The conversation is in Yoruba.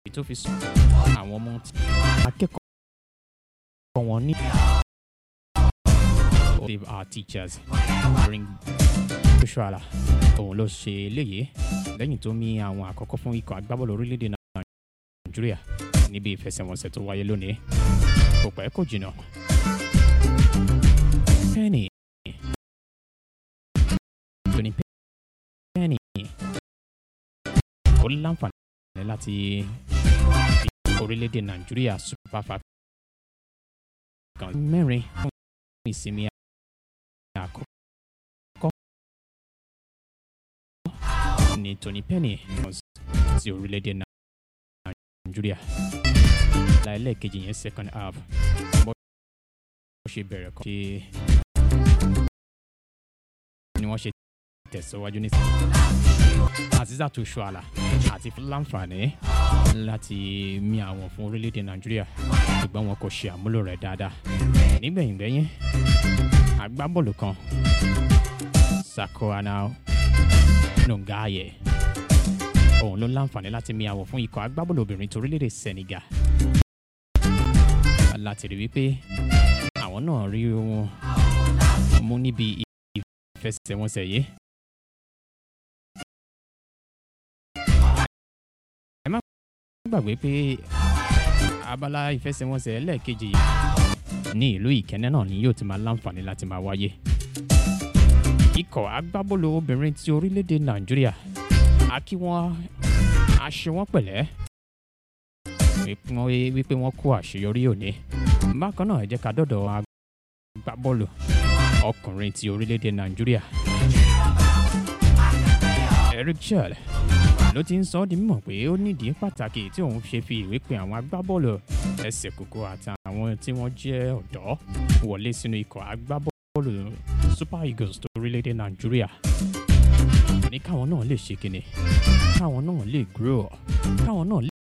tó fi sùn àwọn ọmọ tí akẹ́kọ̀ọ́ wọn ní. Save our teachers bring Joshua òun ló ṣe eléyìí lẹ́yìn tó mí àwọn àkọ́kọ́ fún ikọ̀ agbábọ́ọ̀lù orílẹ̀-èdè Nàìjíríà níbi ìfẹsẹ̀wọnsẹ̀ tó wáyé lónìí kò pẹ́ kò jìnnà. Penny Tony Penny ó láǹfààní láti fi orílẹ̀-èdè Nàìjíríà Super Falcons mẹ́rin fún ìsinmi àkọ́kọ́ ní Tony Penny sí orílẹ̀-èdè Nàìjíríà láìlẹ́ẹ̀kejì yẹn second half bó ṣe bẹ̀rẹ̀ kan ṣe ni wọ́n ṣe tẹ̀síwájú ní Azizatu Shuala àti láǹfààní láti mí àwọn fún orílẹ̀-èdè Nàìjíríà ṣùgbọ́n wọn kò ṣe àmúlò rẹ̀ dáadáa nígbẹ̀yìngbẹ́yìn agbábọ́ọ̀lù kan Sakoana Nungaye òun ló láǹfààní láti mí àwọn fún ikọ̀ agbábọ́ọ̀lù obìnrin torílẹ̀-èdè Senegal láti rí wípé àwọn náà rí wọn mú níbi ìfẹsẹ̀wọnsẹ̀ yìí. ẹ má gbàgbé pé abala ìfẹsẹ̀wọnsẹ̀ ẹlẹ́ẹ̀kejì ní ìlú Ìkẹ́nnẹ́ náà ni yóò ti máa láǹfààní láti máa wáyé. ikọ̀ agbábọ́ọ̀lù obìnrin ti orílẹ̀-èdè Nàìjíríà a kí wọn a ṣe wọ́n pẹ̀lẹ́ wípé wọ́n kó àṣeyọrí òní. bákan náà ẹ jẹ́ ká dọ̀dọ̀ agbábọ́ọ̀lù ọkùnrin ti orílẹ̀-èdè Nàìjíríà. Eric Chelle ló ti ń sọ ọ́ di mímọ̀ pé ó nídìí pàtàkì tí òun ṣe fi ìwé pe àwọn agbábọ́ọ̀lù ẹsẹ̀ kòkó àtàwọn tí wọ́n jẹ́ ọ̀dọ́ wọlé sínú ikọ̀ agbábọ́ọ̀lù Super Eagles tó orílẹ̀-èdè Nàìjíríà. ní káwọn náà lè ṣe kíni káwọn náà lè grow káwọn náà lè.